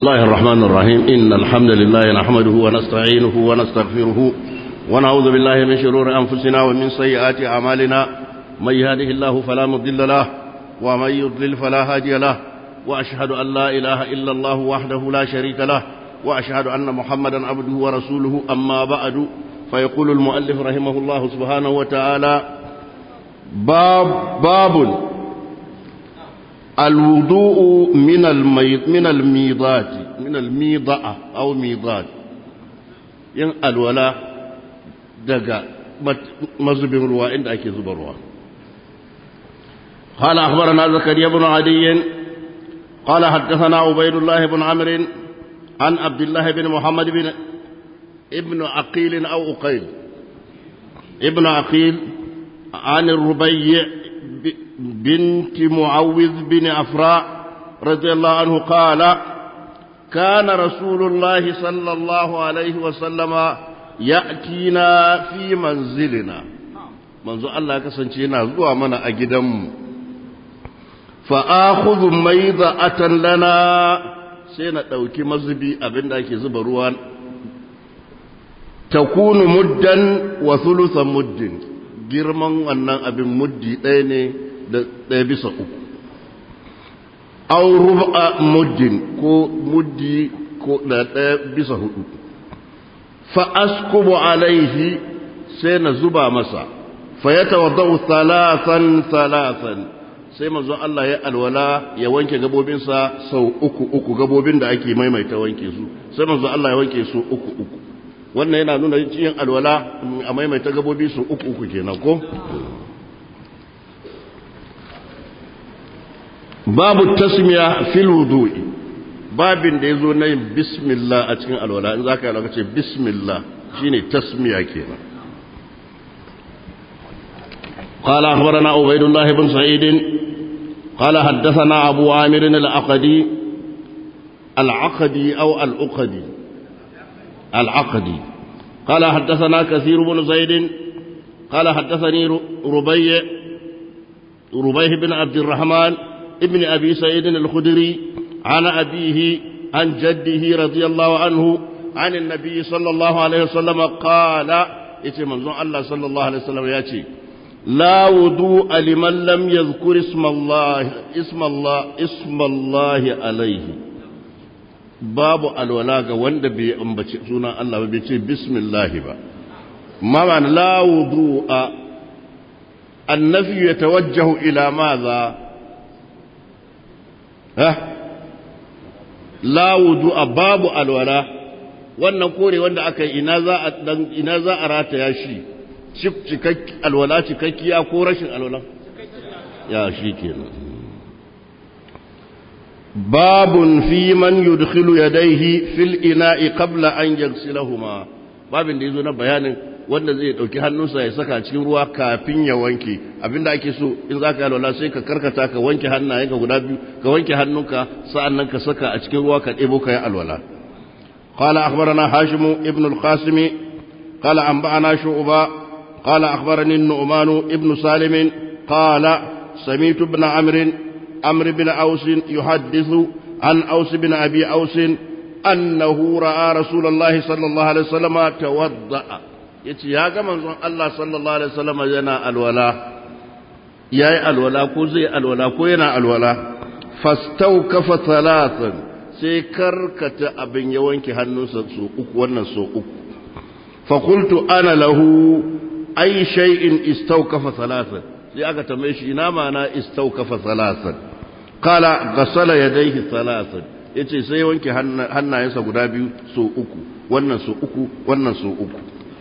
الله الرحمن الرحيم إن الحمد لله نحمده ونستعينه ونستغفره ونعوذ بالله من شرور أنفسنا ومن سيئات أعمالنا من يهده الله فلا مضل له ومن يضلل فلا هادي له وأشهد أن لا إله إلا الله وحده لا شريك له وأشهد أن محمدا عبده ورسوله أما بعد فيقول المؤلف رحمه الله سبحانه وتعالى باب باب الوضوء من الميض من الميضات من الميضة أو ميضات ين الولاء دقا مزبن روا عند أكي زبروا قال أخبرنا زكريا بن عدي قال حدثنا عبيد الله بن عمرو عن عبد الله بن محمد بن ابن عقيل أو أقيل ابن عقيل عن الربيع بنت معوذ بن أفراء رضي الله عنه قال كان رسول الله صلى الله عليه وسلم يأتينا في منزلنا منذ الله كسنتينا زوا منا أجدم فآخذ ميضة لنا سينا دوكي مزبي أبن داكي زبروان تكون مدا وثلث مد girman wannan abin muddi ɗaya ne da ɗaya bisa uku au ruba muddin ko muddi ko da ɗaya bisa hudu fa askubu alaihi sai na zuba masa fa ya tawaddau thalathan thalathan sai manzo Allah ya alwala ya wanke gabobinsa sau uku uku gabobin da ake maimaita wanke su sai manzo Allah ya wanke su uku uku wannan yana nuna yin alwala a maimaita gabobi su uku uku kenan ko babu tasmiya fil wudu'i babin da yazo na yin bismillah a cikin alwala in zaka yi ce bismillah shine tasmiya kenan قال أخبرنا عبيد الله بن سعيد قال حدثنا أبو عامر العقدي العقدي أو العقدي العقدي قال حدثنا كثير بن زيد قال حدثني ربيع ربيع بن عبد الرحمن ابن أبي سعيد الخدري عن أبيه عن جده رضي الله عنه عن النبي صلى الله عليه وسلم قال إتي منظور الله صلى الله عليه وسلم ياتي لا وضوء لمن لم يذكر اسم الله اسم الله اسم الله عليه babu alwala ga wanda bai ambaci sunan Allah ba bai ce bismillah ba ma la wudu'a annafi yatawajjahu ila madha ha la wudu'a babu alwala wannan kore wanda aka yi ina za a dan ina za a rataya shi cikakki alwala cikakkiya ko rashin alwala ya shi kenan باب في من يدخل يديه في الإناء قبل أن يغسلهما باب da yazo na bayanin wanda zai dauki hannunsa ya saka cikin ruwa kafin ya wanke abinda ake so in zaka yi alwala sai ka karkata ka wanke hannayenka guda biyu ka wanke hannunka sa'annan ka saka a cikin ruwa ka debo ka yi alwala qala akhbarana hashim ibn al-qasim qala anba'ana shu'ba qala akhbarani an-nu'man ibn salim qala sami'tu ibn amr عمرو بن أوس يحدث عن أوس بن أبي أوس أنه رأى رسول الله صلى الله عليه وسلم توضأ yace ya ga manzon Allah sallallahu alaihi wasallam yana alwala yayi alwala ko zai alwala ko yana alwala fastawkafa thalathan sai karkata abin ya wanke hannunsa su uku wannan so uku fa qultu ana lahu ay shay'in istawkafa thalathan sai aka tambaye shi ina mana istawkafa thalathan qala ghasala yadayhi thalathan yace sai wanke hannayensa guda biyu so uku wannan so uku wannan so uku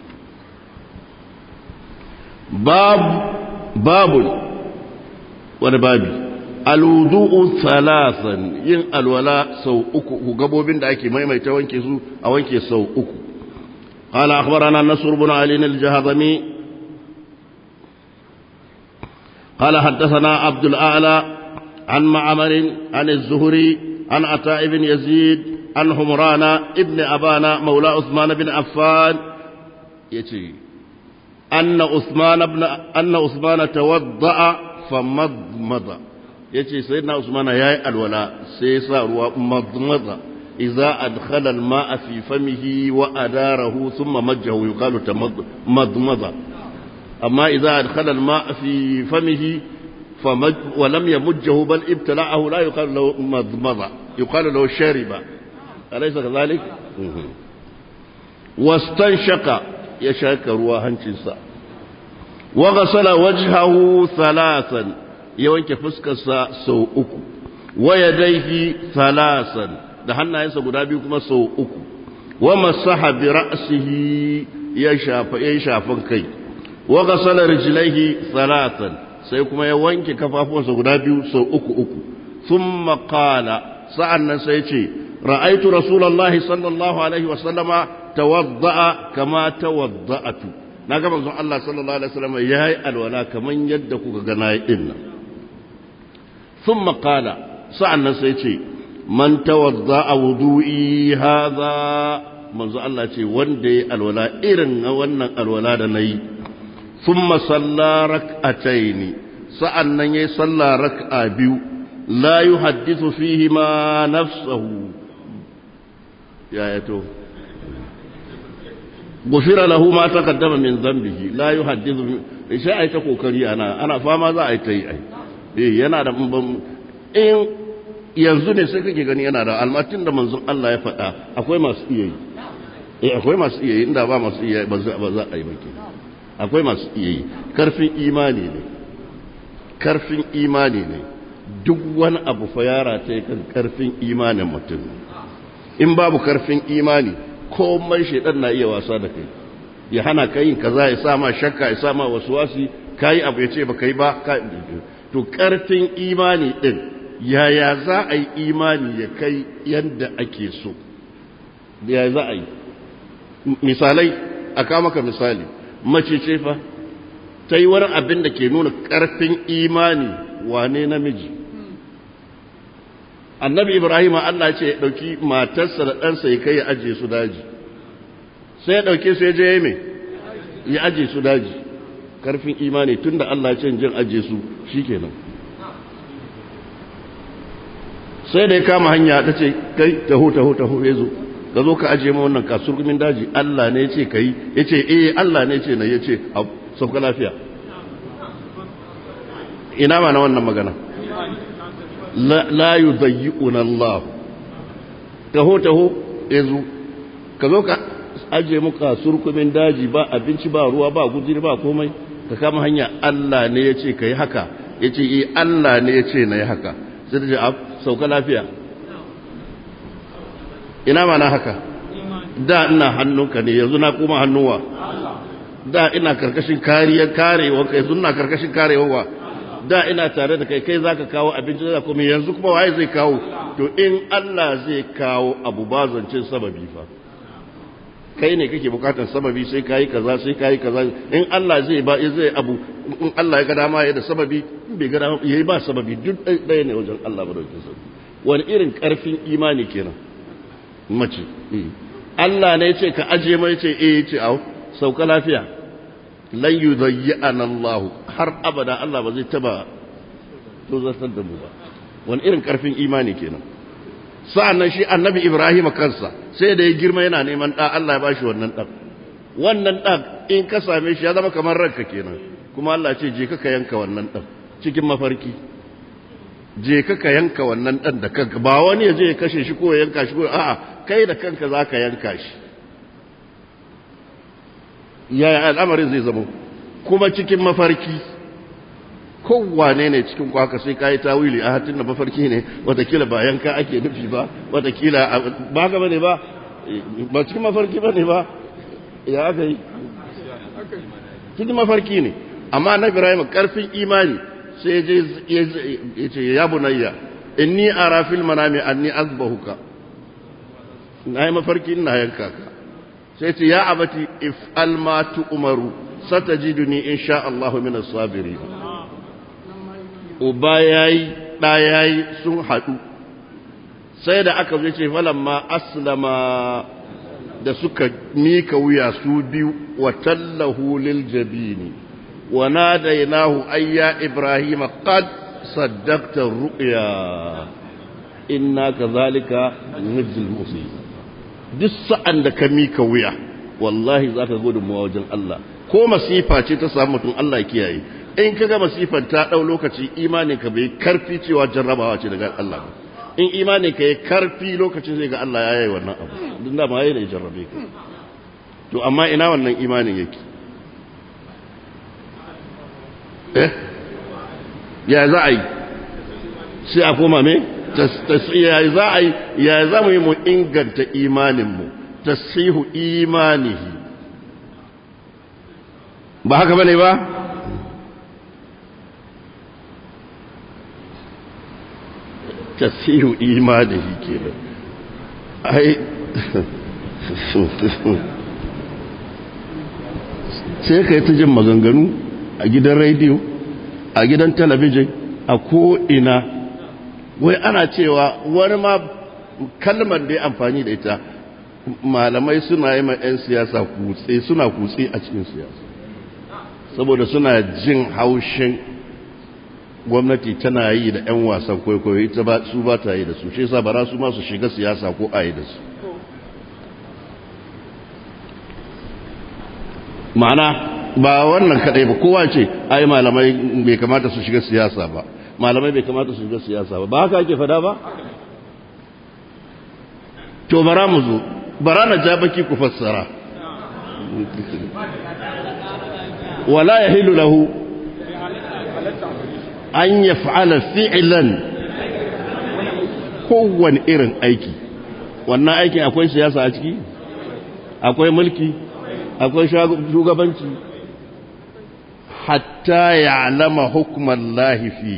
bab babun wani babi alwudu'u thalathan yin alwala sau uku gabobin da ake maimaita wanke su a wanke sau uku قال أخبرنا نصر بن علي الجهضمي قال حدثنا عبد الأعلى عن معمر عن الزهري عن عطاء بن يزيد عن همران ابن أبانا مولى عثمان بن عفان يتي أن عثمان بن أن عثمان توضأ فمضمض yace sayyidina usman yayi alwala sai ya sa ruwa madmada إذا أدخل الماء في فمه وأداره ثم مجه يقال مضمضة أما إذا أدخل الماء في فمه فمج ولم يمجه بل ابتلعه لا يقال له مضمضة يقال له شارب أليس كذلك؟ واستنشق يشاك رواها جنسا وغسل وجهه ثلاثا يوانك فسكسا سو أكو ويديه ثلاثا da hannayensa guda biyu kuma sau uku wa masaha bi ra'sihi ya shafa ya shafan kai wa ghasala rijlaihi thalathan sai kuma ya wanke kafafuwansa guda biyu sau uku uku thumma qala sa'annan sai ce ra'aitu rasulullahi sallallahu alaihi wa sallama tawadda'a kama tawadda'atu na ga manzon Allah sallallahu alaihi wa sallama yayi alwala kaman yadda kuka ga nayi dinnan thumma qala sa'annan sai ce man tawadda a wudu'i haza manzo Allah ce wanda ya alwala irin na wannan alwala da na yi sun masalla rak'atai ne sa'an nan ya yi salla rak'a biyu la yi haddisu fihi ma nafsahu ya yato gufira lahu ma ta kaddama min zambihi la yi haddisu shi a yi ta kokari ana ana fama za a yi ta yi ai yana da in yanzu ne sai kake gani yana da almatin da manzon Allah ya faɗa akwai masu iya yi eh akwai masu iya yi inda ba masu iya ba za a yi baki akwai masu iya yi karfin imani ne karfin imani ne duk wani abu fa yara ta kan karfin imanin mutum in babu karfin imani komai shaidan na iya wasa da kai ya hana ka yin kaza ya sa ma shakka ya sa ma wasuwasi kai abu ya ce ba kai ba to karfin imani din yaya za a yi imani ya kai yadda ake so yaya za a yi misalai a maka misali mace ce fa ta yi wani abin da ke nuna ƙarfin imani wane namiji annabi ibrahim allah ce ya ɗauki matarsa da ɗansa ya kai ya ajiye su daji sai ya ɗauke su ya je ya mai ya ajiye su daji ƙarfin imani tun da allah ce jin ajiye su shi kenan sai da ya kama hanya ta ce kai taho taho taho ya zo ka zo ka ajiye ma wannan kasurgumin daji Allah ne ya ce ka yi ya ce eh Allah ne ya ce na ya ce sauka lafiya ina ma na wannan magana la yi zayi'una Allah taho taho ya zo ka zo ka ajiye mu kasurgumin daji ba abinci ba ruwa ba guziri ba komai ka kama hanya Allah ne ya ce ka yi haka ya ce eh Allah ne ya ce na yi haka sai da ja'ab sauka lafiya ina mana haka da ina hannunka ne yanzu na kuma hannuwa da ina karkashin kariyar karewa kai yanzu ina karkashin karewa da ina tare da kai kai zaka kawo abinci da kuma yanzu kuma waye zai kawo to in Allah zai kawo abu bazancin sababi fa kai ne kake bukatar sababi sai kayi kaza sai kayi kaza in Allah zai ba zai abu in Allah ya ga dama ya da sababi in bai ga dama yayi ba sababi duk ɗaya ne wajen Allah madaukakin sarki wani irin karfin imani kenan mace Allah ne ya ce ka aje mai ce eh ya ce au sauka lafiya lan yudayyana Allah har abada Allah ba zai taba to zartar da mu ba wani irin karfin imani kenan sa'annan shi annabi Ibrahim kansa sai da ya girma yana neman ɗa Allah ya ba shi wannan ɗan wannan ɗan in ka same shi ya zama kamar ranka kenan kuma Allah ce je ka yanka wannan ɗan cikin mafarki je ka yanka wannan ɗan da kanka ba wani ya je ya kashe shi ko ya yanka shi ko a'a kai da kanka za ka yanka shi yaya al'amarin zai zama kuma cikin mafarki kowane ne cikin kwaka sai kayi tawili a hatin da mafarki ne watakila ba yanka ake nufi ba watakila ba ka bane ba ba cikin mafarki bane ba ya aka yi cikin mafarki ne amma na ibrahim karfin imani sai ya ce ya bunayya inni ara fil manami anni azbahuka na yi mafarki ina yanka ka sai ce ya abati if alma umaru satajiduni insha Allah min as-sabirin uba yayi da yayi sun hadu sai da aka zo ce falamma aslama da suka mika wuya su biyu wa tallahu lil jabini wa nadaynahu ayya ibrahim qad saddaqta ru'ya inna kazalika nujzil muhsin duk sa'an da ka mika wuya wallahi zaka gudunmuwa wajen Allah ko masifa ce ta samu mutum Allah ya kiyaye in kaga masifan ta dau lokaci imanin ka bai karfi cewa jarrabawa ce daga Allah ba in imanin ka yi karfi lokacin zai ga Allah ya yi wannan abu duk da ma yayi ne jarrabe ka to amma ina wannan imanin yake eh ya za a yi sai a koma me ya za a yi ya za mu yi mu inganta imaninmu tasihu imanihi ba haka bane ba tasihu imanihi kenan ai sai ka yi ta jin maganganu a gidan rediyo a gidan talabijin a ko'ina wai ana cewa wani ma kalmar da ya amfani da ita malamai suna yi ma 'yan siyasa kutse suna kutse a cikin siyasa saboda suna jin haushin gwamnati tana yi da 'yan wasan kwaikwayo ita ba su ba ta yi da su shi sa bara su masu shiga siyasa ko a yi da su ma'ana ba wannan kadai ba kowa ce ai malamai bai kamata su shiga siyasa ba malamai bai kamata su shiga siyasa ba ba haka ake fada ba to bara mu zo bara na ja baki ku fassara wala yahilu lahu an yaf'ala fi'lan kowane irin aiki wannan aikin akwai siyasa a ciki akwai mulki akwai shugabanci hatta ya'lama hukman lahi fi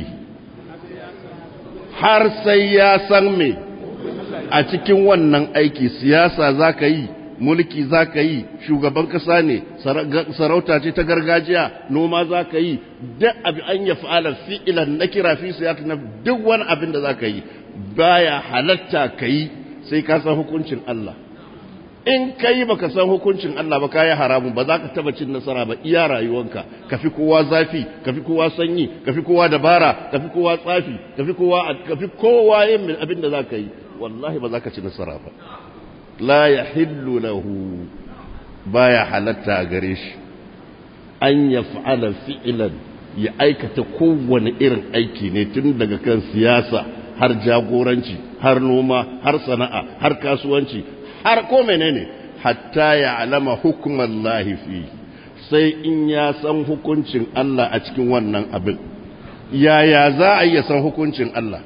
har sai ya san me a cikin wannan aiki siyasa za ka yi mulki za ka yi shugaban kasa ne sarauta ce ta gargajiya noma za ka yi duk abin an ya fa'ala fi'ilan na kira fi siyasa na duk wani abin da za ka yi baya halatta ka yi sai ka san hukuncin Allah in ka yi baka san hukuncin Allah ba ka yi haramun ba za ka taba cin nasara ba iya rayuwanka ka fi kowa zafi ka fi kowa sanyi ka fi kowa dabara ka fi kowa tsafi ka fi kowa ka fi kowa yin abin da za ka yi wallahi ba za ka ci nasara ba la ya hillu lahu baya halatta gare shi an ya fa'ala fi'ilan ya aikata kowane irin aiki ne tun daga kan siyasa har jagoranci har noma har sana'a har kasuwanci har ko menene hatta ya alama hukumar lahifi sai in ya san hukuncin Allah a cikin wannan abin yaya za a iya san hukuncin Allah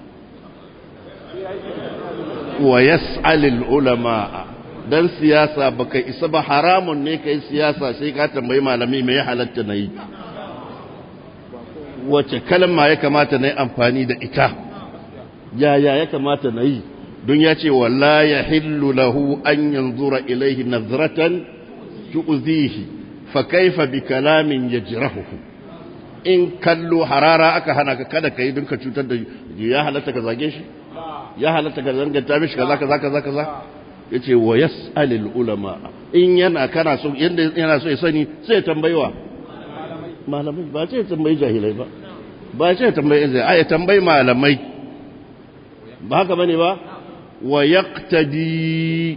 wa yas'alil ulama dan siyasa baka isa ba haramun ne kai siyasa sai ka tambayi malami me ya halatta nayi wace kalma ya kamata na yi amfani da ita yaya ya kamata na yi don ya ce wala ya hillu lahu an yanzura ilaihi nazratan tu'zihi fa kaifa bi kalamin yajrahuhu in kallo harara aka hana ka kada kai don ka cutar da ya halatta ka zage shi ya halatta ka zanganta mishi kaza kaza kaza kaza yace wa yas'alul ulama in yana kana so yanda yana so ya sani sai ya tambayiwa malamai ba ce ya tambayi jahilai ba ba ce ya tambayi jahilai ya tambayi malamai ba haka bane ba wa yaqtadi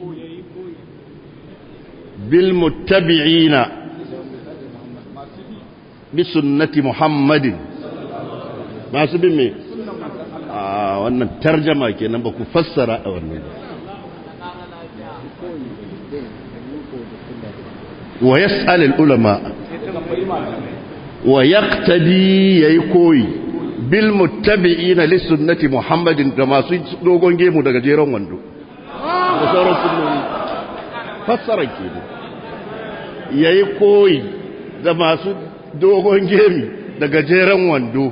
bil muttabi'ina bi sunnati muhammadin masu bin me a wannan tarjama kenan ba ku fassara a wannan wa yas'al al ulama wa yaqtadi yayi koyi bil muttabi'ina li sunnati muhammadin da masu dogon gemu daga jeron wando da sauran sunnoni fassara kenan yayi koyi da masu dogon gemi daga jeron wando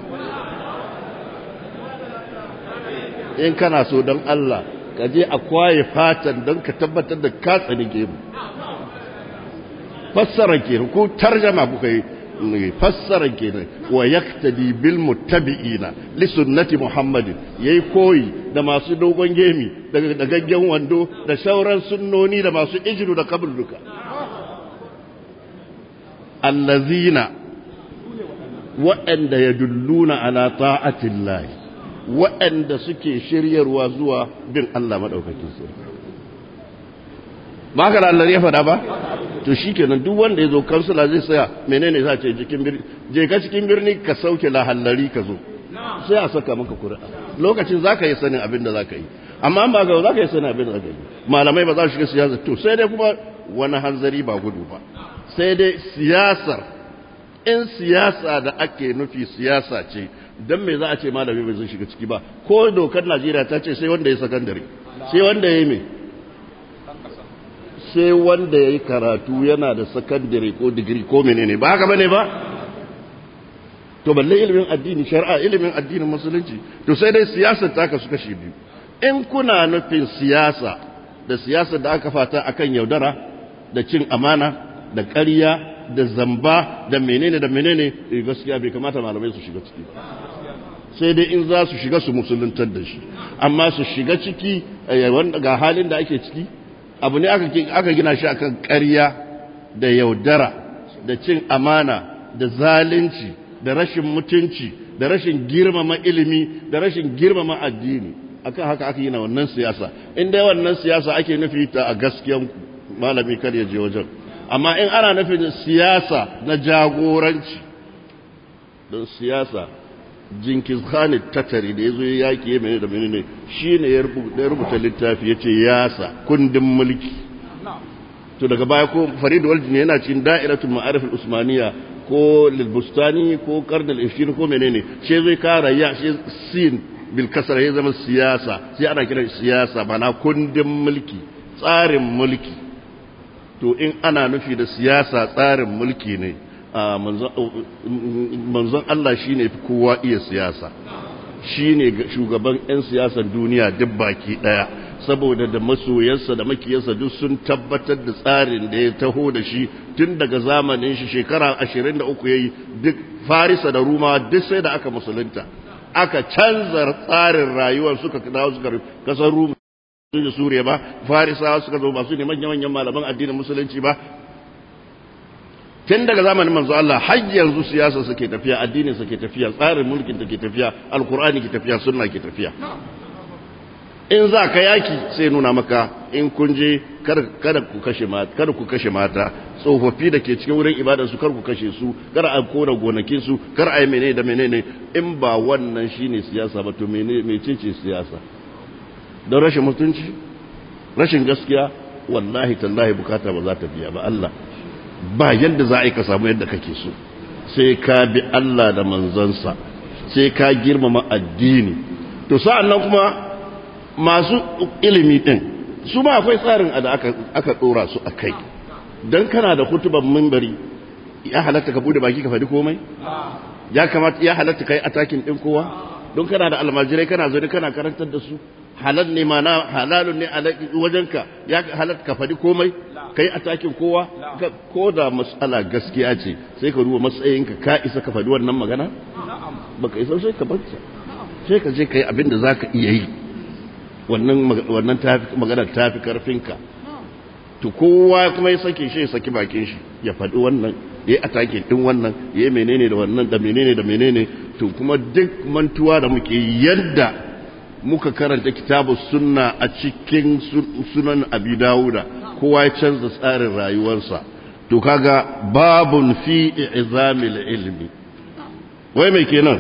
in kana so don Allah ka je a kwaye fatan don ka tabbatar da ka tsani gemu fassara kenan ko tarjama kuka yi fassara kenan wa yaktadi bil muttabi'ina li sunnati muhammadin yayi koyi da masu dogon gemi daga dagaggen wando da sauran sunnoni da masu ijiru da kabul duka allazina waɗanda yadulluna ala ta'atillahi waɗanda suke shiryarwa zuwa bin Allah maɗaukakin sarki ba ka da Allah ya faɗa ba to shi kenan duk wanda ya zo kansula zai saya menene za ce cikin birni je ka cikin birni ka sauke lahallari ka zo sai a saka maka kuri'a lokacin za ka yi sanin abin da za ka yi amma ba ga za ka yi sanin abin da za ka yi malamai ba za su shiga siyasa to sai dai kuma wani hanzari ba gudu ba sai dai siyasar in siyasa da ake nufi siyasa ce don me za a ce malami bai zai shiga ciki ba ko dokar najeriya ta ce sai wanda ya sakandare sai wanda ya yi mai sai wanda ya yi karatu yana da sakandare ko digiri ko menene ba haka bane ba to balle ilimin addini shari'a ilimin addinin musulunci to sai dai siyasar ta kasu kashi biyu in kuna nufin siyasa da siyasar da aka fata akan yaudara da cin amana da ƙarya da zamba da menene da menene gaskiya bai kamata malamai su shiga ciki sai dai in za su shiga su musuluntar da shi amma su shiga ciki ga halin da ake ciki abu ne aka gina shi akan ƙarya da yaudara da cin amana da zalunci da rashin mutunci da rashin girmama ilimi da rashin girmama addini akan haka aka yi na wannan siyasa in dai wannan siyasa ake nufi ta a gaskiyan malami kar ya je wajen amma in ana nufin siyasa na jagoranci don siyasa jinkis khani tattari da ya zo ya yaƙi ya mene da mene ne shi ne ya rubuta littafi ya ce yasa kundin mulki to daga baya ko farid waljini yana cikin da'iratul ma'arif usmaniya ko lilbustani ko karnal ishir ko menene shi zai kara ya shi sin bil kasar ya zama siyasa sai ana kiran siyasa mana kundin mulki tsarin mulki to in ana nufi da siyasa tsarin mulki ne manzon Allah shi ne kowa iya siyasa shi ne shugaban 'yan siyasar duniya duk baki ɗaya saboda da masoyansa da makiyarsa duk sun tabbatar da tsarin da ya taho da shi tun daga zamanin shi shekara 23 ya yi duk farisa da ruma duk sai da aka musulunta aka canza tsarin rayuwar suka dawo suka kasar ruma da suriya ba farisawa suka zo ba su ne manya-manyan malaman addinin musulunci ba tun daga zamanin manzo Allah har yanzu siyasa suke tafiya addinin suke tafiya tsarin mulkin take tafiya alkur'ani ke tafiya sunna ke tafiya in za ka yaki sai nuna maka in kun je kada ku kashe mata kada ku kashe mata tsofaffi da ke cikin wurin ibadar su kar ku kashe su kar a kona gonakin su kar a yi menene da menene in ba wannan shine siyasa ba to menene mecece siyasa don rashin mutunci rashin gaskiya wallahi tallahi bukata ba za ta biya ba Allah ba yadda za a yi ka samu yadda kake so sai ka bi Allah da manzansa sai ka girmama addini to sa'an nan kuma masu ilimi din su ma akwai tsarin da aka aka dora su akai dan kana da kutuban minbari ya halatta ka bude baki ka faɗi komai ya kamata ya halatta kai atakin din kowa don kana da almajirai kana zo kana karantar da su halal ne mana halalun ne a wajenka ya halatta ka faɗi komai kai atakin kowa ko da matsala gaskiya ce sai ka duba matsayinka ka isa ka faɗi wannan magana baka isa sai ka banta sai ka je kai abin da zaka iya yi wannan wannan magana tafi karfinka to kowa kuma ya sake shi ya saki bakin shi ya faɗi wannan ya yi atake din wannan ya yi menene da wannan da menene da menene to kuma duk mantuwa da muke yadda muka karanta kitabu sunna a cikin sunan abi dawuda kowa ya canza tsarin rayuwarsa to kaga babun fi izamil ilmi wai mai kenan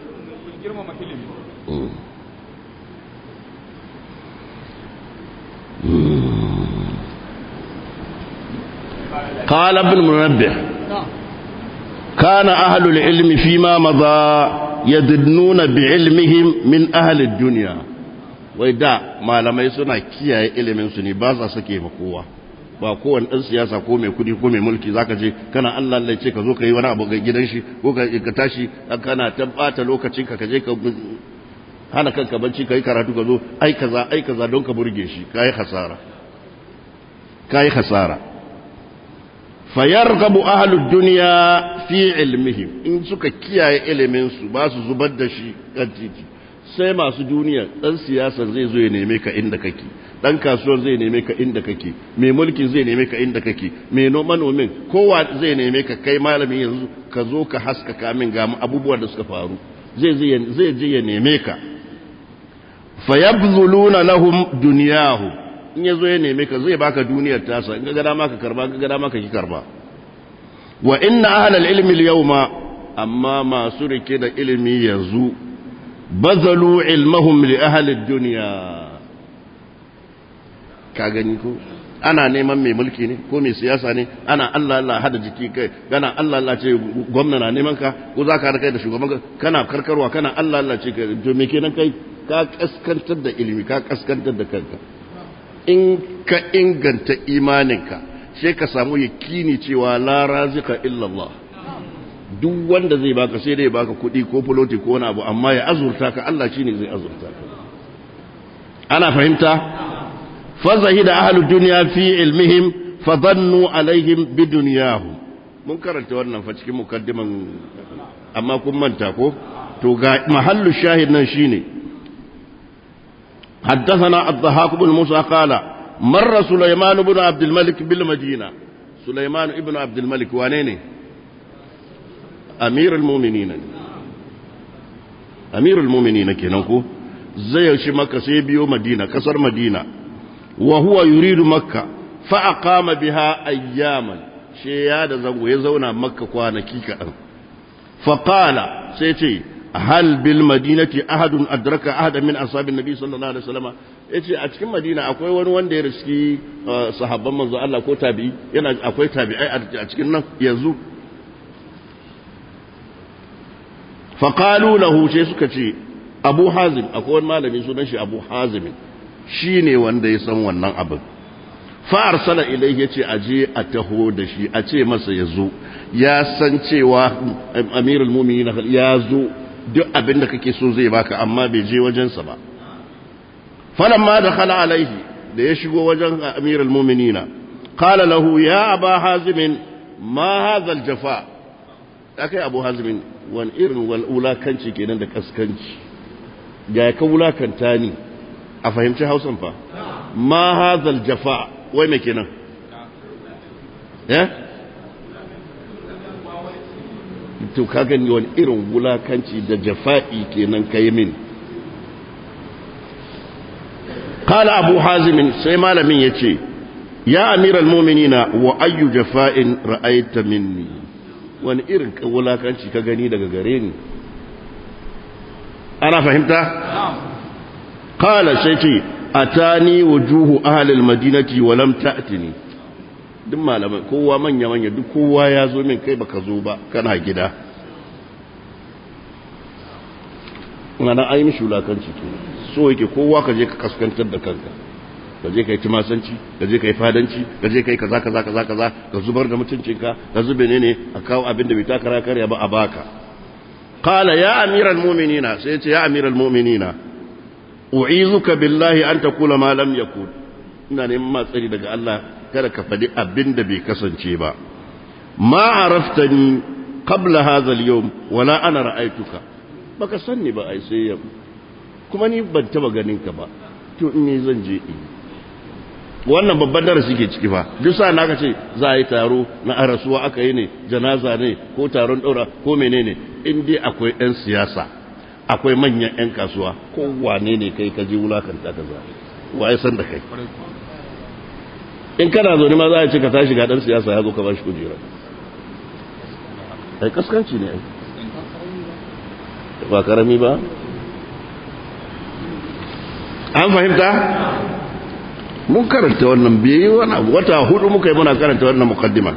قال ابن منبه كان أهل العلم فيما مضى يدنون بعلمهم من أهل الدنيا وإذا ما لما يسونا كيا علم سني بازا سكي مقوة ba kowane ɗan siyasa ko mai kudi ko mai mulki zaka je kana Allah Allah ce ka zo ka yi wani abu ga gidan shi ko ka tashi kana ta bata lokacin ka je ka hana kanka bacci kai karatu ka zo ai kaza ai kaza don ka burge shi kai hasara kai hasara fayargabu ahlud dunya fi ilmihim in suka kiyaye ilimin su ba su zubar da shi kan titi sai masu duniya dan siyasa zai zo ya neme ka inda kake dan kasuwar zai neme ka inda kake mai mulki zai neme ka inda kake mai manomin kowa zai neme ka kai malami yanzu ka zo ka haskaka min ga abubuwan da suka faru zai zai je ya neme ka fayabzuluna lahum dunyahu in yazo ya neme ka zai baka duniyar tasa in ga dama ka karba ga dama ka ki karba wa inna ahlal ilmi al-yawma amma masu rike da ilimi yanzu bazalu ilmahum li ahli ad-dunya ka gani ko ana neman mai mulki ne ko mai siyasa ne ana Allah Allah hada jiki kai kana Allah Allah ce gwamna na neman ka ko za ka kai da shugaban ka kana karkarwa kana Allah Allah ce to me kenan kai ka kaskantar da ilimi ka kaskantar da kanka in ka inganta imaninka sai ka samu yakini cewa la razika illa Allah duk wanda zai baka sai dai baka kuɗi ko fuloti ko wani abu amma ya azurta ka Allah shine zai azurta ka ana fahimta فزهد أهل الدنيا في علمهم فظنوا عليهم بدنياهم mun karanta wannan fa cikin mukaddiman amma kun manta ko to ga mahallu shahid nan shine حدثنا الضحاك بن موسى قال مر سليمان بن عبد الملك بالمدينة سليمان ابن عبد الملك وانيني أمير المؤمنين أمير المؤمنين كنكو زي شمك سيبيو مدينة كسر مدينة وهو يريد مكة فأقام بها أياما شيادة زنغو يزونا مكة كوانا كيكا فقال سيتي هل بالمدينة أحد أدرك أحد من أصحاب النبي صلى الله عليه وسلم yace a cikin Madina akwai wani wanda ya riski sahabban manzo Allah ko tabi'i yana akwai tabi'ai a cikin nan yanzu faqalu lahu sai suka ce Abu Hazim akwai wani malami sunan shi Abu Hazim shi ne wanda ya san wannan abin fa'ar sana ilai ya ce aje a taho da shi a ce masa ya zo ya san cewa amirul mumini ya zo duk abin da kake so zai baka amma bai je wajensa ba falon ma da khala alaihi da ya shigo wajen amirul mumini na kala lahu ya aba hazimin ma hazal jafa akai abu hazimin wani irin wulakanci kenan da kaskanci ga ka wulakanta ni a fahimci hausan fa ma hazal jafa wai mai kenan ya to ka gani wani irin wulakanci da jafa'i kenan kai min قال أبو حازم سيما لمن يتي يا أمير المؤمنين وأي جفاء رأيت مني وان إرك ولا كانش كغني دغ غريني أنا فهمت قال سيتي أتاني وجوه أهل المدينة ولم تأتني duk malamai kowa manya-manya duk kowa ya zo min kai baka zo ba kana gida ana ai mishi wulakanci ke so yake kowa ka je ka kaskantar da kanka ka je ka yi timasanci ka je ka yi fadanci ka je ka yi kaza kaza kaza kaza ka zubar da mutuncinka ka zube ne ne a kawo abin da bai takara karya ba a baka qala ya amiral mu'minina sai ya ce ya amiral mu'minina u'izuka billahi an taqula ma lam yakun ina neman matsari daga Allah kada ka faɗi abin da bai kasance ba ma araftani qabla hadha al-yawm wala ana ra'aytuka baka sanni ba ai sai yau kuma ni ban taba ganin ka ba to in ne zan je in wannan babban darasi ke ciki fa duk sa na ce za a yi taro na arasuwa aka yi ne janaza ne ko taron ɗaura ko menene in dai akwai 'yan siyasa akwai manyan 'yan kasuwa ko wane ne kai ka je wulakanta ka za wa ya san da kai in kana zo ma za a ce ka tashi ga ɗan siyasa ya zo ka ba shi kujera ai kaskanci ne ai ba karami ba an fahimta mun karanta wannan biyu wani wata hudu muka yi muna karanta wannan mukaddima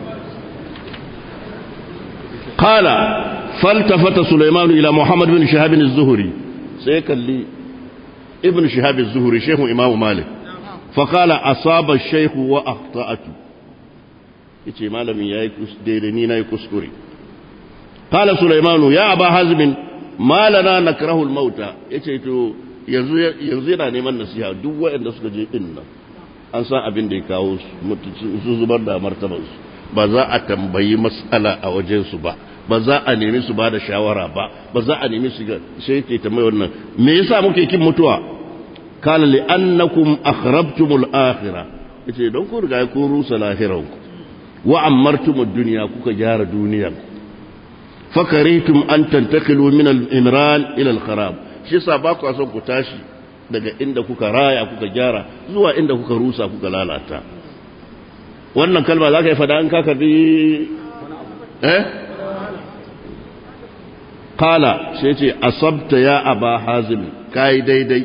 qala faltafata sulaiman ila muhammad bin shihab bin az-zuhri sai kalli ibn shihab az-zuhri shehu imam malik fa qala asaba ash-shaykh wa akhta'tu yace malamin yayi daidai ni nayi kuskure qala sulaiman ya aba hazm ma lana nakrahu al-mauta yace to yanzu yana neman nasiha duk waɗanda suka je ɗin nan an san abin da ya kawo su zubar da martabansu ba za a tambayi matsala a wajensu ba ba za a nemi su ba da shawara ba ba za a nemi su ga sai ke tambayi wannan me yasa muke kin mutuwa kala li annakum akhrabtumul akhirah yace don ku riga ku rusa lahiranku wa ammartumud dunya kuka gyara duniyar fakaritum an tantakilu min al-imran ila al-kharab shi yasa ba ku son ku tashi daga inda kuka raya kuka gyara zuwa inda kuka rusa kuka lalata wannan kalma za ka yi fada in ka karbi eh kala sai ce asabta ya aba hazim kai daidai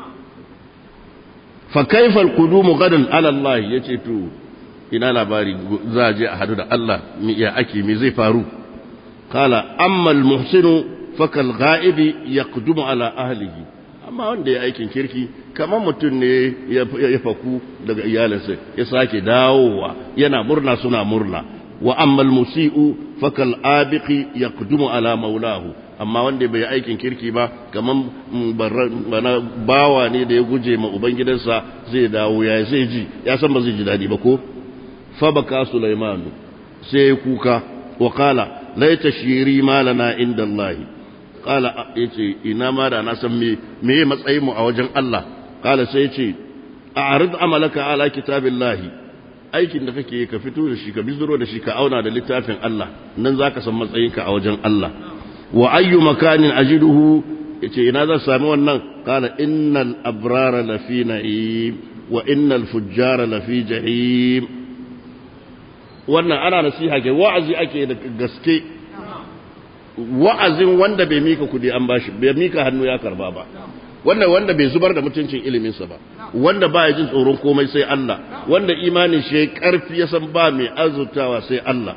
fa kaifa alqudumu gadan ala Allah yace to ina labari za je a hadu da Allah mi ya ake mi zai faru kala amma almuhsinu fakal ghaibi yaqdumu ala ahlihi amma wanda ya aikin kirki kamar mutum ne ya faku daga iyalinsa ya sake dawowa yana murna suna murna wa amma almusi'u fakal abiqi yaqdumu ala maulahu amma wanda bai aikin kirki ba kaman bana bawa ne da ya guje ma ubangidansa zai dawo ya zai ji ya san ba zai ji dadi ba ko fa baka sulaiman sai kuka wa qala laita shiri malana inda Allah qala yace ina ma da na san me me matsayin mu a wajen Allah qala sai yace a'rid amalaka ala kitabillahi aikin da kake ka fito da shi ka bizuro da shi ka auna da littafin Allah nan zaka san matsayinka a wajen Allah wa ayyu makanin ajiduhu yace ina zan sami wannan qala innal abrara lafi na'im wa innal fujjara lafi jahim wannan ana nasiha ke wa'azi ake da gaske wa'azin wanda bai mika kudi an bashi bai mika hannu ya karba ba wanda wanda bai zubar da mutuncin iliminsa ba wanda ba ya jin tsoron komai sai Allah wanda imanin shi karfi ya san ba mai azurtawa sai Allah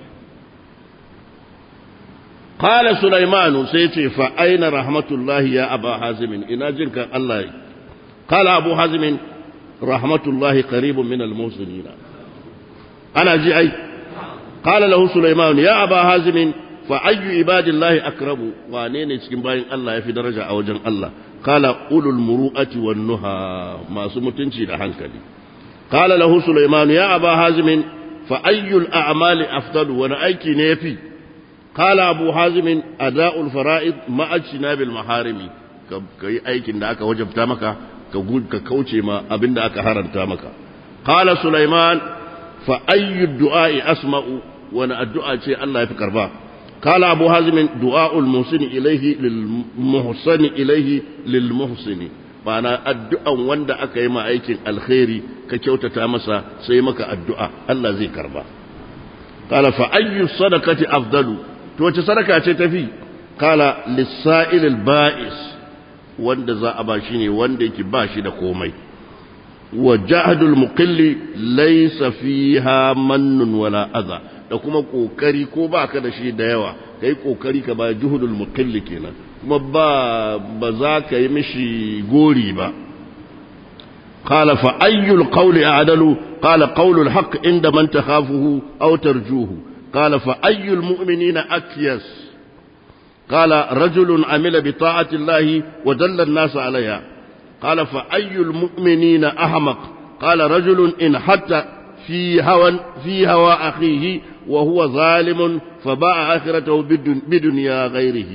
qala sulaiman sai ce fa aina rahmatullahi ya aba hazim ina jin kan Allah qala abu hazim rahmatullahi qaribun min al-muhsinin ana ji ai qala lahu sulaiman ya aba hazim fa ayyu ibadillahi akrabu wane ne cikin bayin Allah yafi daraja a wajen Allah qala ulul muru'ati wan nuha masu mutunci da hankali qala lahu sulaiman ya aba hazim fa ayyul a'mali afdalu wa aiki ne yafi qala abu hazim ada'ul fara'id ma'a jinabil maharimi kai aikin da aka wajabta maka ka ka kauce ma abinda aka haranta maka qala sulaiman fa ayyu du'a'i asma'u wani addu'a ce Allah ya fi karba قال أبو حازم دعاء المحسن إليه للمحسن إليه للمحسن ma'ana addu'an wanda aka yi aikin alkhairi ka kyautata masa sai maka addu'a Allah zai karba qala fa ayyu sadaqati afdalu to wace sadaka ce tafi qala lis-sa'il al-ba'is wanda za a ba shi ne wanda yake ba shi da komai wa jahadul muqilli laysa fiha mannun wala adha da kuma kokari ko ba ka da shi da yawa kai kokari ka ba juhudul muqilli kenan kuma ba ba za ka yi mishi gori ba qala fa ayyul qawli a'dalu qala qawlul haqq inda man takhafuhu aw tarjuhu qala fa ayyul mu'minina akyas qala rajulun amila bi ta'ati llahi wa dalla an-nas 'alayha qala fa ayyul mu'minina ahmaq qala rajulun in hatta في هوى في هوى أخيه وهو ظالم فباع آخرته بدنيا غيره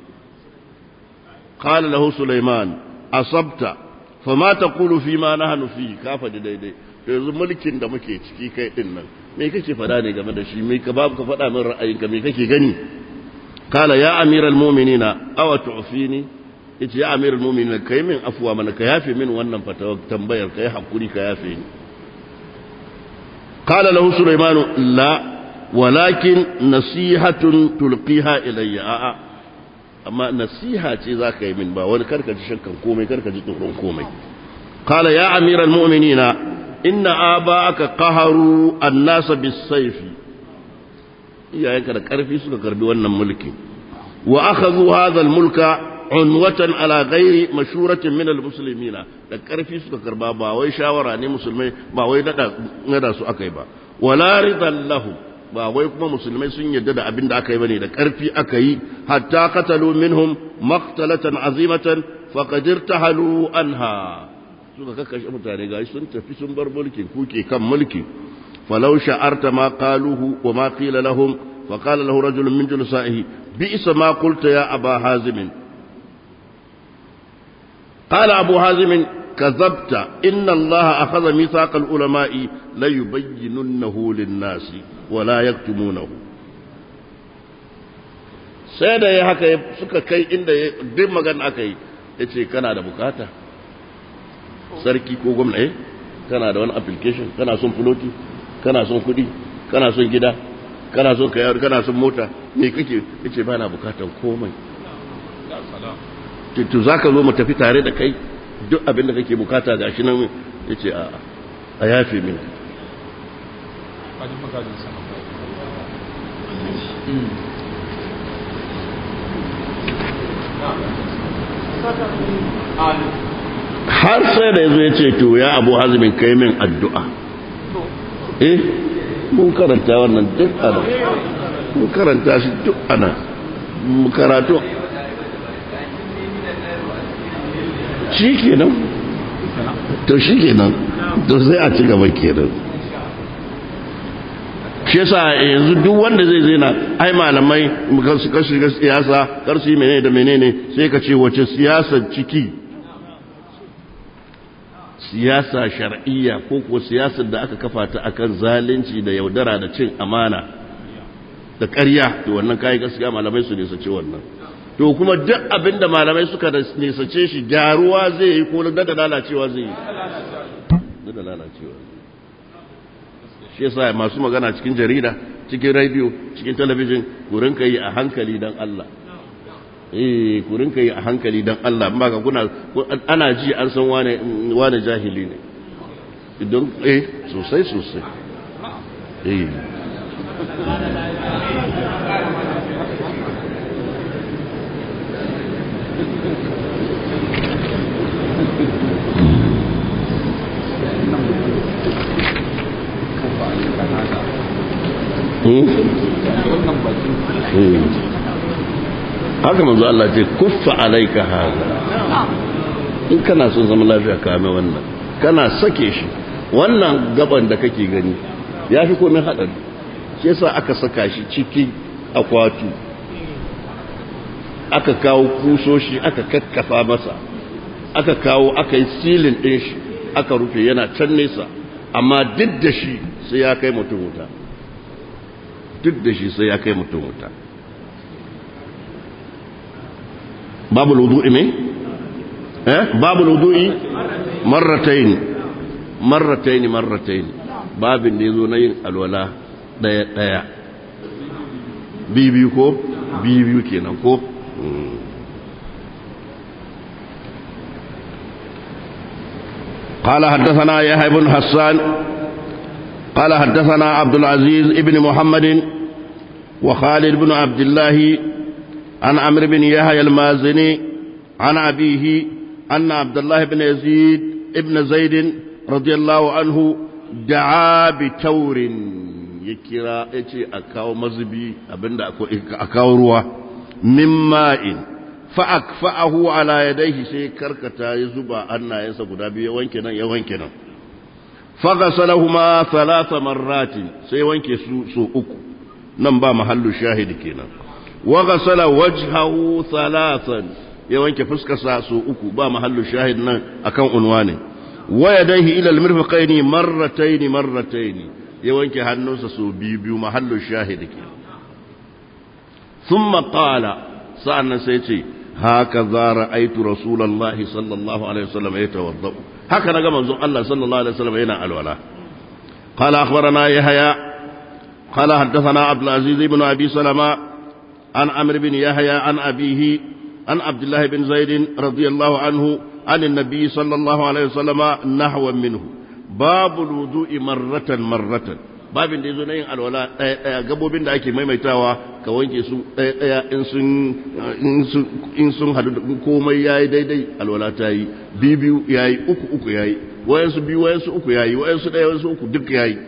قال له سليمان أصبت فما تقول فيما نحن فيه كافة ديدي yanzu mulkin da muke ciki kai din nan me kake fada ne game da shi me ka babu ka fada min ra'ayinka me kake gani kala ya amiral mu'minina aw tu'fini yace ya amiral mu'minina kai min afwa mana ka yafe min wannan fatawa tambayar kai hakuri ka yafe ni قال له سليمان لا ولكن نصيحة تلقيها إلي آآ أما نصيحة ذاك من با wani karka ji shakkan komai karka ji tsoron komai قال يا أمير المؤمنين إن آباءك قهروا الناس بالسيف iyayenka da ƙarfi suka karbi wannan mulki wa akhadhu hadha al-mulka unwatan ala ghairi mashuratin min al-muslimina da ƙarfi suka karba ba wai shawara ne musulmai ba wai nada nada su akai ba wala ridan lahu ba wai kuma musulmai sun yarda da abin da aka yi bane da ƙarfi aka yi hatta qatalu minhum maqtalatan azimatan faqad irtahalu anha suka kakkashe mutane gashi sun tafi sun bar mulkin kuke kan mulki falau sha'arta ma qaluhu wa ma qila lahum فقال له رجل من جلسائه بئس ما قلت يا أبا حازم قال أبو حازم كذبت إن الله أخذ ميثاق العلماء ليبيننه للناس ولا يكتمونه sai da ya haka suka kai inda duk magana aka yi ya ce kana da bukata sarki ko gwamna eh kana da wani application kana son fuloti kana son kudi kana son gida kana son kayar kana son mota me kake yace ba na bukatar komai to za ka zo mu tafi tare da kai duk abin da kake bukata ga shi nan ya ce a a yafe min har sai da ya zo ya ce to ya abu hazimin kai min addu'a eh mun karanta wannan duk ana mun karanta shi duk ana karatu shi kenan to shi kenan to sai a ci gaba kenan shi yasa yanzu duk wanda zai zai na ai malamai su kashi ga siyasa kar su yi menene da menene sai ka ce wace siyasar ciki siyasa shar'iyya ko kuwa siyasar da aka kafa ta akan zalunci da yaudara da cin amana da ƙarya to wannan kai gaskiya malamai su ne su ce wannan to kuma duk abin da malamai suka nisace shi gyaruwa zai yi ko da da lalacewa zai yi da da lalacewa shi yasa masu magana cikin jarida cikin radio cikin talabijin kurin kai a hankali dan Allah eh kurin kai a hankali dan Allah amma ka kuna ana ji an san wane wane jahili ne idan eh sosai sosai eh haka manzo Allah ce kuffa alaika haza in kana son zama lafiya kame wannan kana sake shi wannan gaban da kake gani ya fi komai haɗari shi yasa aka saka shi cikin akwatu aka kawo kusoshi aka kakkafa masa aka kawo aka yi silin ɗin shi aka rufe yana can nesa amma duk da shi sai ya kai mutum wuta duk da shi sai ya kai mutum wuta babu wudu'i me eh babu wudu'i marratayn marratayn marratayn babin da yazo na yin alwala daya daya bibiyu ko bibiyu kenan ko قال حدثنا يحيى بن حسان قال حدثنا عبد العزيز ابن محمد وخالد بن عبد الله عن عمرو بن يحيى المازني عن أبيه أن عبد الله بن يزيد ابن زيد رضي الله عنه دعا بتور يكرا يتي أكاو مزبي أبن أكاو روا من ماء فأكفأه على يديه سي كركتا يزبا أن ينسى قدابي يوانكنا يوانكنا فغسلهما ثلاث مرات سي وانكي سو أكو نمبا محل شاهد كنا وغسل وجهه ثلاثا ya wanke fuskarsa su uku ba mahallu shahid nan akan unwani wa yadayhi ila almirfaqaini marrataini marrataini ya wanke hannunsa su biyu biyu mahallu shahid ke thumma qala sa'annan sai ce haka za ra'aitu rasulullahi sallallahu alaihi wasallam yatawadda haka naga manzon Allah sallallahu alaihi wasallam yana alwala qala akhbarana yahya qala haddathana abdul aziz ibn abi salama an amr bin yahya an abihi عن عبد الله بن زيد رضي الله عنه عن النبي صلى الله عليه وسلم نحو منه باب الوضوء مرة مرة babin da ya zo na yin alwala ɗaya ɗaya gabobin da ake maimaitawa ka wanke su ɗaya ɗaya in sun hadu da komai ya yi daidai alwala ta yi biyu biyu ya yi uku uku ya yi wayansu biyu wayansu uku ya yi wayansu ɗaya wayansu uku duk ya yi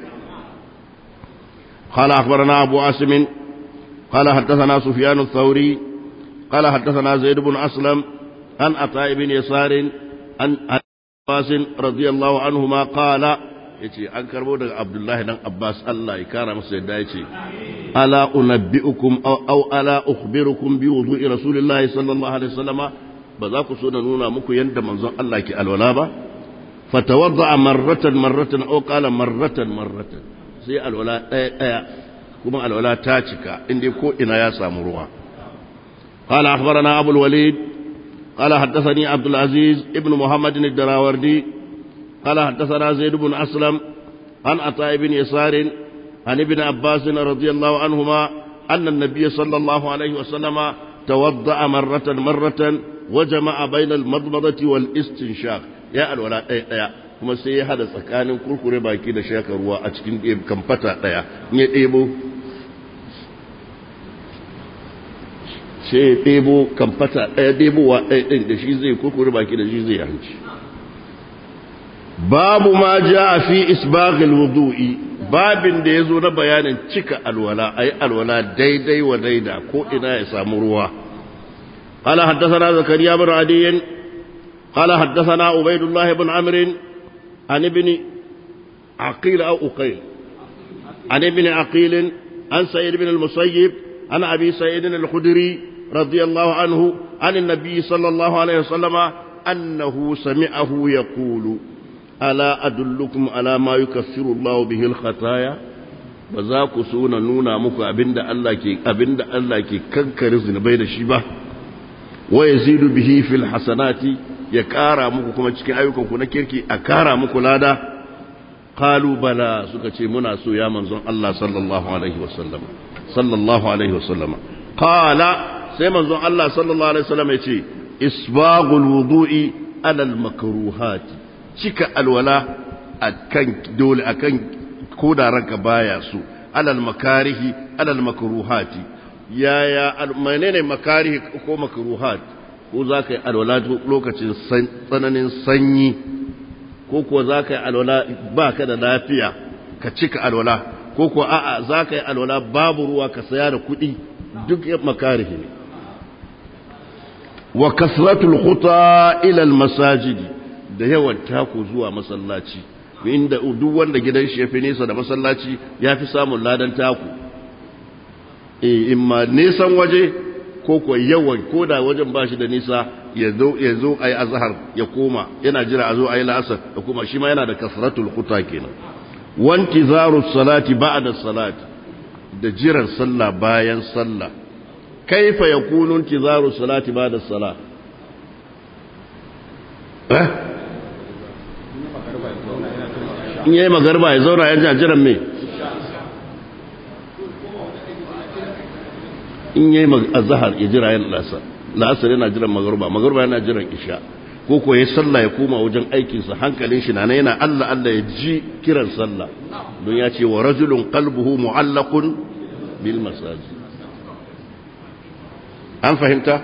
قال أخبرنا أبو عاصم قال حدثنا سفيان الثوري قال حدثنا زيد بن أسلم عن عطاء بن يسار عن عباس رضي الله عنهما قال yace an karbo daga Abdullahi dan Abbas Allah ya kara masa yadda yace ala unabbiukum aw aw ala ukhbirukum bi wudu'i rasulillahi sallallahu alaihi wasallam ba za ku so na nuna muku yanda manzon Allah ke alwala ba fatawadda marratan marratan aw qala marratan marratan sai alwala daya daya kuma alwala ta cika inda ko ina ya samu ruwa قال أخبرنا أبو الوليد قال حدثني عبد العزيز ابن محمد الدراوردي قال حدثنا زيد بن أسلم عن عطاء بن يسار عن ابن عباس رضي الله عنهما أن النبي صلى الله عليه وسلم توضأ مرة مرة وجمع بين المضمضة والاستنشاق يا الولاء يا kuma sai ya hada tsakanin kurkure baki da shaka ruwa a cikin kamfata ɗaya in ya ɗebo sai ya ɗebo kamfata ɗaya ɗebowa ɗaya ɗin da shi zai kurkure baki da shi zai hanci babu ma ja a fi isbaghil wudu'i babin da ya zo na bayanin cika alwala a yi alwala daidai wa daida ko ina ya samu ruwa قال حدثنا زكريا بن عدي قال حدثنا عبيد الله بن عمرو عن ابن عقيل أو أقيل عن ابن عقيل عن سيد بن المسيب عن أبي سيد الخدري رضي الله عنه عن النبي صلى الله عليه وسلم أنه سمعه يقول ألا أدلكم على ما يكفر الله به الخطايا ba ku so na nuna muku abinda Allah ke abinda Allah ke kankare zunubai da shi ba wa yazidu bihi fil hasanati ya kara muku kuma cikin ayyukan ku na kirki a kara muku lada qalu bala suka ce muna so ya manzon Allah sallallahu alaihi wasallam sallallahu alaihi wasallam qala sai manzon Allah sallallahu alaihi wasallam ya ce isbaghul wudu'i ala al makruhat cika alwala akan dole akan koda ranka baya so alal makarihi alal makruhati yaya menene makarihi ko makruhat ko za ka yi alwala lokacin tsananin sanyi ko kuwa za ka yi alwala ba ka da lafiya ka cika alwala ko kuwa a'a za ka yi alwala babu ruwa ka saya da kuɗi duk makarihi ne wa kasratul khuta ila al masajidi da yawan taku zuwa masallaci inda duk wanda gidan shi ya fi nesa da masallaci ya fi samun ladan taku in ma nesan waje ko kuwa yawan ko da wajen ba shi da nisa ya zo a yi azahar ya koma yana jira a zo a yi la'asar da kuma shi ma yana da kasratul kuta kenan wanti zaru salati ba'da salati da jiran sallah bayan sallah kaifa yakunu intizaru salati ba'da salat eh in yayi magarba ya zauna ya jiran me in yayi azhar ya jira yan lasa la'asar yana jiran magarba magarba yana jiran isha ko ko yayi sallah ya koma wajen aikin sa hankalin shi na yana Allah Allah ya ji kiran sallah don ya ce wa rajulun qalbuhu mu'allaqun bil masajid an fahimta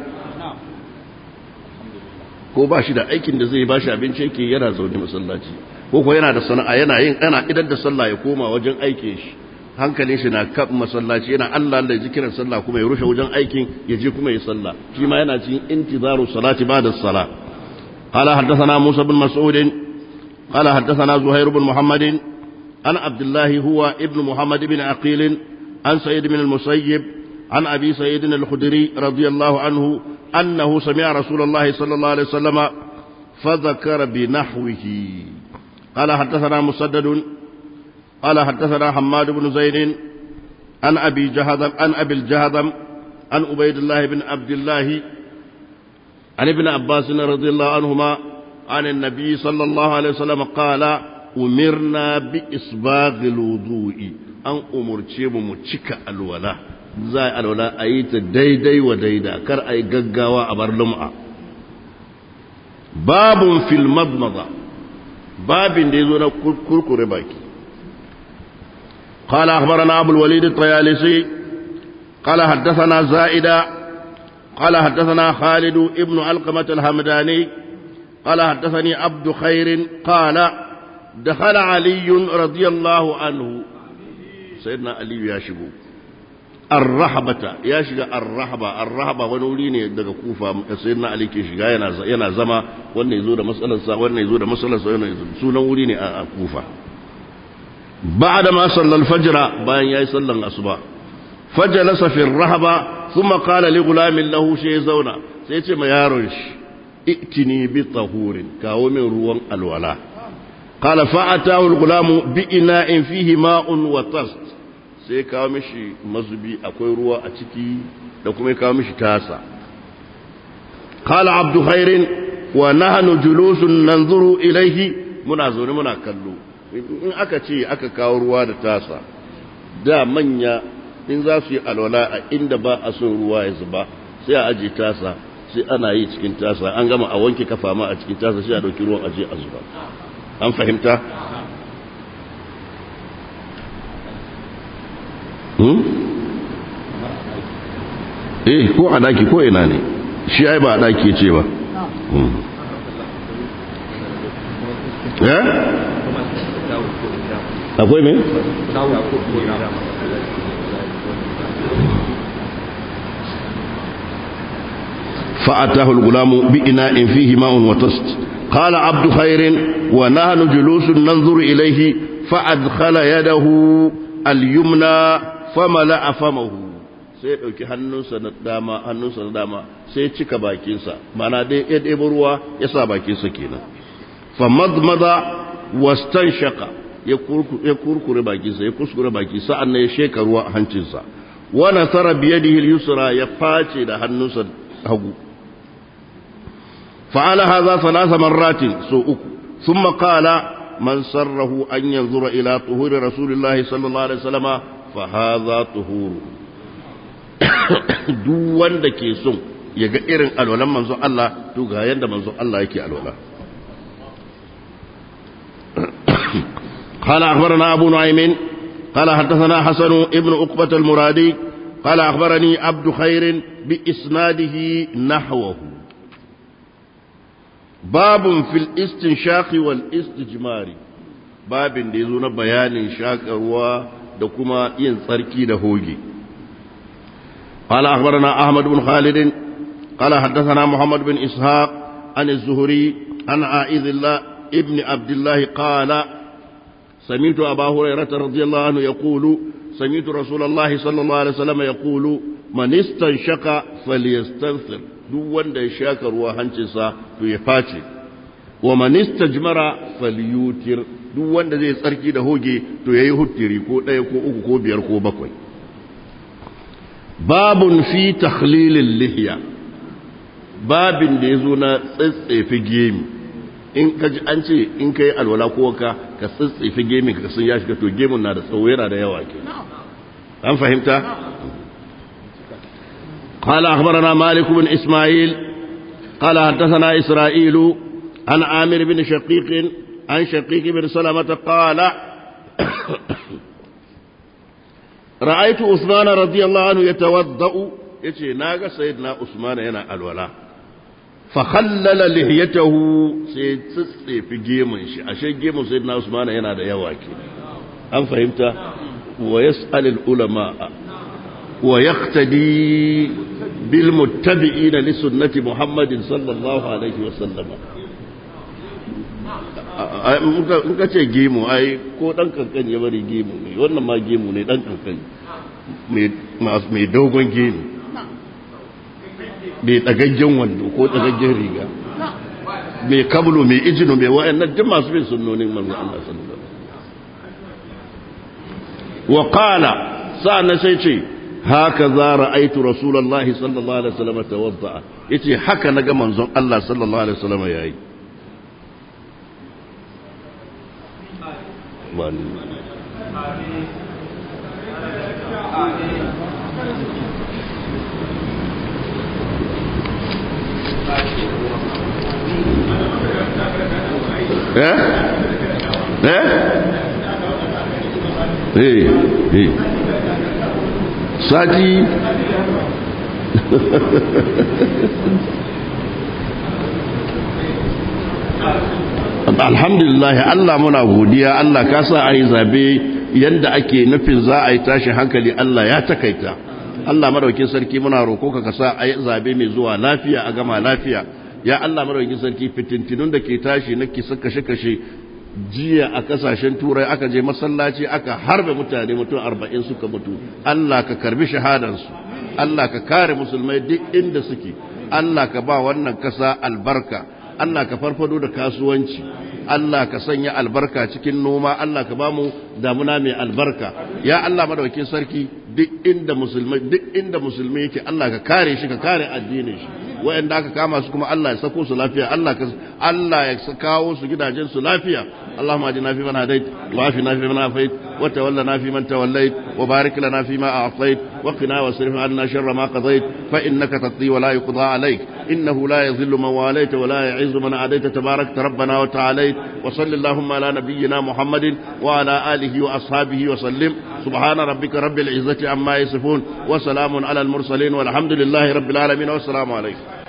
ko ba shi da aikin da zai ba shi abinci yake yana zaune masallaci ko ko yana da sana'a yana yin ana idan da sallah ya koma wajen aikin shi hankalin shi na kan masallaci yana Allah Allah ya ji kiran sallah kuma ya rushe wajen aikin ya je kuma ya sallah shi ma yana cikin intizaru salati ba'da salah qala haddathana Musa bin Mas'ud qala haddathana Zuhair bin Muhammad an Abdullah huwa ibn Muhammad bin Aqil an Sa'id bin al-Musayyib an Abi Sa'id al-Khudri radiyallahu anhu annahu sami'a Rasulullah sallallahu alaihi wasallam فذكر بنحوه قال حدثنا مسدد قال حدثنا حماد بن زيد عن أبي جهضم عن أبي الجهضم عن عبيد الله بن عبد الله عن ابن عباس رضي الله عنهما عن النبي صلى الله عليه وسلم قال أمرنا بإسباغ الوضوء أن أمر تشيب متشك الولاء زي الولاء أيت ديدي وديدا كر أي ققاوة أبر لمعة باب في المضمضة babin da ya zo na kurkure baki قال أخبرنا أبو الوليد الطيالسي قال حدثنا زائدة قال حدثنا خالد ابن علقمة الهمداني قال حدثني عبد خير قال دخل علي رضي الله عنه سيدنا علي يا شبو الرحبة يا شجع الرحبة الرحبة ونوليني daga kufa sayyidina ali ke shiga yana yana zama wannan yazo da matsalar sa wannan yazo da matsalar sa wannan sunan wuri ne a kufa ba'da ma sallal fajr bayan yayi sallan asuba fajalasa fi rahaba thumma qala li gulamin lahu shay zauna sai ya ce ma yaron shi itini bi tahurin kawo min ruwan alwala qala fa'atahu al-gulamu bi ina'in fihi ma'un wa tast sai kawo mishi mazubi akwai ruwa a ciki da kuma kawo mishi tasa qala abdu khairin wa nahnu julusun nanzuru ilayhi muna zaune muna kallo in aka ce aka kawo ruwa da tasa da manya in za su yi alwala a inda ba a son ruwa ya zuba sai a aje tasa sai ana yi cikin tasa an gama a wanke kafa ma a cikin tasa sai a dauki ruwan aje a zuba an fahimta hmm? eh ko a daki ko ina ne shi ai ba a daki ce ba hmm. eh akwai me فأتاه الغلام بإناء فيه ماء وتست قال عبد خير ونحن جلوس ننظر إليه فأدخل يده اليمنى فملأ فمه sai ɗauki hannunsa na dama hannunsa na dama sai cika bakinsa mana dai ya ɗebo ruwa ya sa bakinsa kenan fa madmada wastan shaka ya kurkure bakinsa ya kuskure baki sa'an ya sheka ruwa a hancinsa wa nasara biyadihi yusra ya face da hannunsa hagu فعل هذا ثلاث مرات سوء ثم قال من سره أن ينظر إلى طهور رسول الله صلى الله عليه وسلم فهذا طهور duk wanda ke son ya ga irin alwalan manzon Allah to ga yanda manzon Allah yake alwala قال أخبرنا أبو نعيم قال حدثنا حسن ابن أقبة المرادي قال أخبرني عبد خير بإسناده نحوه باب في الاستنشاق والاستجمار باب da yazo na bayanin shakarwa da kuma yin tsarki da hoge قال أخبرنا أحمد بن خالد قال حدثنا محمد بن إسحاق عن الزهري عن عائذ الله ابن عبد الله قال سمعت أبا هريرة رضي الله عنه يقول سمعت رسول الله صلى الله عليه وسلم يقول من استنشق فليستنثر duk wanda ya shaka ruwa hancinsa to ya face wa man istajmara falyutir duk wanda zai tsarki da hoge to yayi huttiri ko ɗaya ko uku ko biyar ko bakwai babun fi takhlilil lihya babin da yazo na tsatsefe gemi in ka ji an ce in kai alwala ko ka ka tsatsefe gemi ka sun ya shiga to gemun na da tsawo yana da yawa ke an fahimta قال أخبرنا مالك بن إسماعيل قال حدثنا إسرائيل عن عامر بن شقيق عن شقيق بن سلمة قال رأيت عثمان رضي الله عنه يتوضأ يتي ناغا سيدنا عثمان هنا الولاء فخلل لحيته سيتسي في جيمن شي أشي جيمن سيدنا عثمان هنا دا يواكي أم فهمت ويسأل العلماء ويقتدي بالمتبعين لسنة محمد صلى الله عليه وسلم in ka ce gemu ai ko dan kankan ya bari gemu ne wannan ma gemu ne dan kankan mai dogon gemu mai tsagaggen wando ko tsagaggen riga mai kablo mai ijino mai wa'annan duk masu bin sunnonin manzo Allah sallallahu alaihi wasallam wa qala sa'an sai ce هكذا رأيت رسول الله صلى الله عليه وسلم توضأ يتي حكى نجا منزون الله صلى الله عليه وسلم ياي ايه ايه ايه ايه sati alhamdulillah Allah muna godiya Allah ka sa a yi zabe yadda ake nufin za a yi tashi hankali Allah ya takaita Allah madaukin sarki muna roko ka ka sa a yi zabe mai zuwa lafiya a gama lafiya ya Allah madaukin sarki fitintinun da ke tashi na kisa kashe-kashe jiya a kasashen turai aka je masallaci aka harbe mutane mutum arba'in suka mutu Allah ka karbi shahadansu Allah ka kare musulmai duk inda suke Allah ka ba wannan kasa albarka Allah ka farfado da kasuwanci Allah ka sanya albarka cikin noma Allah ka ba mu damuna mai albarka ya Allah madaukakin sarki duk inda musulmai duk inda musulmai yake Allah ka kare shi ka kare addinin shi wa'anda aka kama su kuma Allah ya sako su lafiya Allah ka Allah ya kawo su gidajen su lafiya اللهم اجعلنا في من هديت وعافنا في من عافيت وتولنا في من توليت وبارك لنا فيما أعطيت وقنا واصرف عنا شر ما قضيت فإنك تقضي ولا يقضى عليك إنه لا يذل من واليت ولا يعز من عاديت تبارك ربنا وتعاليت وصل اللهم على نبينا محمد وعلى آله وأصحابه وسلم سبحان ربك رب العزة عما يصفون وسلام على المرسلين والحمد لله رب العالمين والسلام عليكم